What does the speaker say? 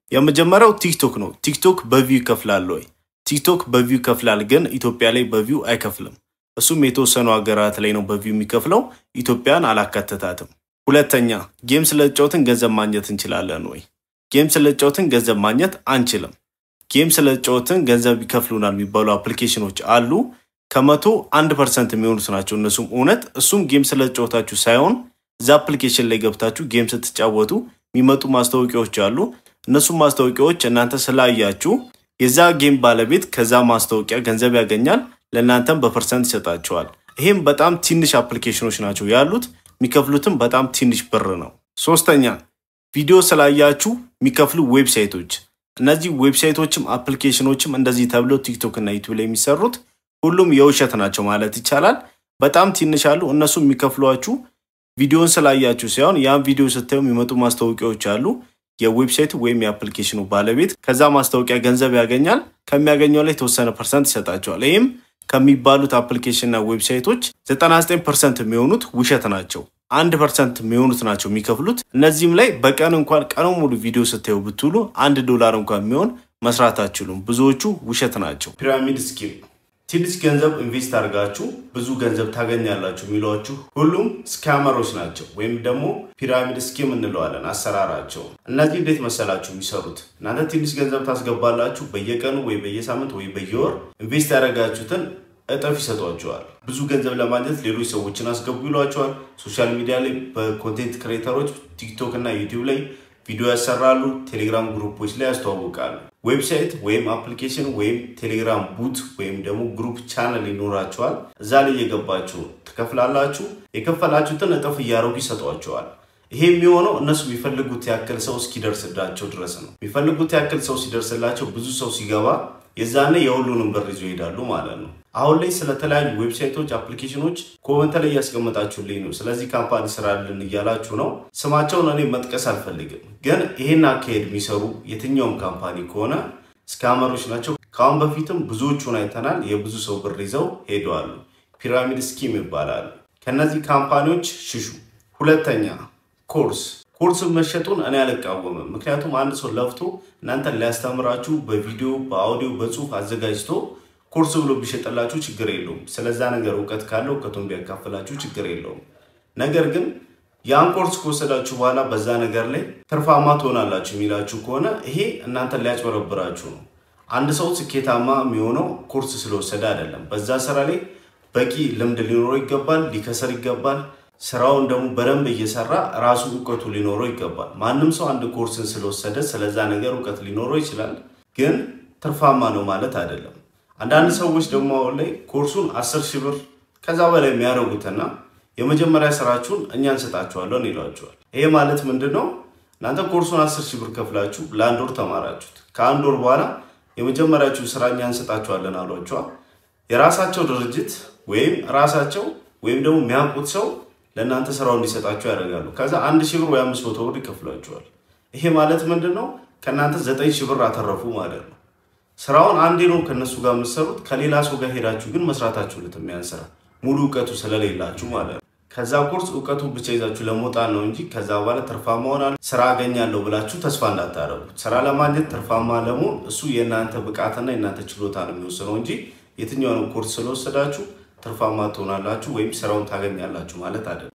የመጀመሪያው ቲክቶክ ነው። ቲክቶክ በቪው ይከፍላል ወይ? ቲክቶክ በቪው ይከፍላል፣ ግን ኢትዮጵያ ላይ በቪው አይከፍልም። እሱም የተወሰኑ ሀገራት ላይ ነው በቪው የሚከፍለው። ኢትዮጵያን አላካተታትም። ሁለተኛ ጌም ስለጫወትን ገንዘብ ማግኘት እንችላለን ወይ? ጌም ስለጫወትን ገንዘብ ማግኘት አንችልም። ጌም ስለጫወትን ገንዘብ ይከፍሉናል የሚባሉ አፕሊኬሽኖች አሉ። ከመቶ አንድ ፐርሰንት የሚሆኑት ናቸው እነሱም እውነት። እሱም ጌም ስለጫወታችሁ ሳይሆን እዛ አፕሊኬሽን ላይ ገብታችሁ ጌም ስትጫወቱ የሚመጡ ማስታወቂያዎች አሉ። እነሱም ማስታወቂያዎች እናንተ ስላያችሁ የዛ ጌም ባለቤት ከዛ ማስታወቂያ ገንዘብ ያገኛል፣ ለእናንተም በፐርሰንት ይሰጣቸዋል። ይህም በጣም ትንሽ አፕሊኬሽኖች ናቸው ያሉት፣ የሚከፍሉትም በጣም ትንሽ ብር ነው። ሶስተኛ ቪዲዮ ስላያችሁ የሚከፍሉ ዌብሳይቶች። እነዚህ ዌብሳይቶችም አፕሊኬሽኖችም እንደዚህ ተብለው ቲክቶክ እና ዩቱብ ላይ የሚሰሩት ሁሉም የውሸት ናቸው ማለት ይቻላል። በጣም ትንሽ አሉ። እነሱ የሚከፍሏችሁ ቪዲዮን ስላያችሁ ሳይሆን ያን ቪዲዮ ስታዩ የሚመጡ ማስታወቂያዎች አሉ። የዌብሳይቱ ወይም የአፕሊኬሽኑ ባለቤት ከዛ ማስታወቂያ ገንዘብ ያገኛል። ከሚያገኘው ላይ የተወሰነ ፐርሰንት ይሰጣቸዋል። ይህም ከሚባሉት አፕሊኬሽንና ዌብሳይቶች 99 ፐርሰንት የሚሆኑት ውሸት ናቸው። አንድ ፐርሰንት የሚሆኑት ናቸው የሚከፍሉት። እነዚህም ላይ በቀን እንኳን ቀኑ ሙሉ ቪዲዮ ስታዩ ብትውሉ አንድ ዶላር እንኳን የሚሆን መስራት አትችሉም። ብዙዎቹ ውሸት ናቸው። ፒራሚድ ስኪም ትንሽ ገንዘብ ኢንቨስት አድርጋችሁ ብዙ ገንዘብ ታገኛላችሁ የሚሏችሁ ሁሉም ስካመሮች ናቸው፣ ወይም ደግሞ ፒራሚድ ስኪም እንለዋለን አሰራራቸው። እነዚህ እንዴት መሰላችሁ የሚሰሩት? እናንተ ትንሽ ገንዘብ ታስገባላችሁ። በየቀኑ ወይ በየሳምንት ወይ በየወር ኢንቨስት ያደረጋችሁትን እጥፍ ይሰጧቸዋል። ብዙ ገንዘብ ለማግኘት ሌሎች ሰዎችን አስገቡ ይሏቸዋል። ሶሻል ሚዲያ ላይ በኮንቴንት ክሬተሮች ቲክቶክ እና ዩቲዩብ ላይ ቪዲዮ ያሰራሉ። ቴሌግራም ግሩፖች ላይ ያስተዋውቃሉ። ዌብሳይት ወይም አፕሊኬሽን ወይም ቴሌግራም ቡት ወይም ደግሞ ግሩፕ ቻነል ይኖራቸዋል። እዛ ላይ እየገባችሁ ትከፍላላችሁ። የከፈላችሁትን እጥፍ እያደረጉ ይሰጧቸዋል። ይሄ የሚሆነው እነሱ የሚፈልጉት ያክል ሰው እስኪደርስላቸው ድረስ ነው። የሚፈልጉት ያክል ሰው ሲደርስላቸው ብዙ ሰው ሲገባ የዛኔ የሁሉንም ብር ይዞ ይሄዳሉ ማለት ነው። አሁን ላይ ስለተለያዩ ዌብሳይቶች፣ አፕሊኬሽኖች ኮመንት ላይ እያስቀመጣችሁልኝ ነው። ስለዚህ ካምፓኒ ስራልን እያላችሁ ነው። ስማቸውን እኔ መጥቀስ አልፈልግም፣ ግን ይሄን አካሄድ የሚሰሩ የትኛውም ካምፓኒ ከሆነ ስካመሮች ናቸው። ከአሁን በፊትም ብዙዎቹን አይተናል። የብዙ ሰው ብር ይዘው ሄደዋሉ። ፒራሚድ ስኪም ይባላሉ። ከነዚህ ካምፓኒዎች ሽሹ። ሁለተኛ ኮርስ ኮርስ መሸጡን እኔ አልቃወምም። ምክንያቱም አንድ ሰው ለፍቶ እናንተን ሊያስተምራችሁ በቪዲዮ በአውዲዮ በጽሁፍ አዘጋጅቶ ኮርስ ብሎ ቢሸጥላችሁ ችግር የለውም። ስለዛ ነገር እውቀት ካለው እውቀቱን ቢያካፍላችሁ ችግር የለውም። ነገር ግን ያን ኮርስ ከወሰዳችሁ በኋላ በዛ ነገር ላይ ትርፋማ ትሆናላችሁ የሚላችሁ ከሆነ ይሄ እናንተን ሊያጭበረብራችሁ ነው። አንድ ሰው ስኬታማ የሚሆነው ኮርስ ስለወሰደ አይደለም። በዛ ስራ ላይ በቂ ልምድ ሊኖረው ይገባል። ሊከሰር ይገባል። ስራውን ደግሞ በደንብ እየሰራ ራሱ እውቀቱ ሊኖረው ይገባል። ማንም ሰው አንድ ኮርስን ስለወሰደ ስለዛ ነገር እውቀት ሊኖረው ይችላል፣ ግን ትርፋማ ነው ማለት አይደለም። አንዳንድ ሰዎች ደግሞ አሁን ላይ ኮርሱን አስር ሺህ ብር ከዛ በላይ የሚያደርጉትና የመጀመሪያ ስራችሁን እኛ እንሰጣችኋለን ይሏቸዋል። ይሄ ማለት ምንድን ነው? እናንተ ኮርሱን አስር ሺህ ብር ከፍላችሁ ለአንድ ወር ተማራችሁት። ከአንድ ወር በኋላ የመጀመሪያችሁ ስራ እኛ እንሰጣችኋለን አሏቸዋል። የራሳቸው ድርጅት ወይም ራሳቸው ወይም ደግሞ የሚያውቁት ሰው ለእናንተ ስራው እንዲሰጣችሁ ያደርጋሉ። ከዛ አንድ ሺህ ብር ወይ አምስት መቶ ብር ይከፍሏቸዋል። ይሄ ማለት ምንድን ነው? ከእናንተ ዘጠኝ ሺህ ብር አተረፉ ማለት ነው። ስራውን አንዴ ነው ከእነሱ ጋር የምትሰሩት። ከሌላ ሰው ጋር ሄዳችሁ ግን መስራታችሁ ልት የሚያን ስራ ሙሉ እውቀቱ ስለሌላችሁ ማለት ነው። ከዛ ኮርስ እውቀቱን ብቻ ይዛችሁ ለመውጣት ነው እንጂ ከዛ በኋላ ትርፋማ ሆናለሁ ስራ አገኛለሁ ብላችሁ ተስፋ እንዳታደርጉት። ስራ ለማግኘት ትርፋማ ለመሆን እሱ የእናንተ ብቃትና የእናንተ ችሎታ ነው የሚወስነው እንጂ የትኛውንም ኮርስ ስለወሰዳችሁ ትርፋማ ትሆናላችሁ ወይም ስራውን ታገኛላችሁ ማለት አይደለም።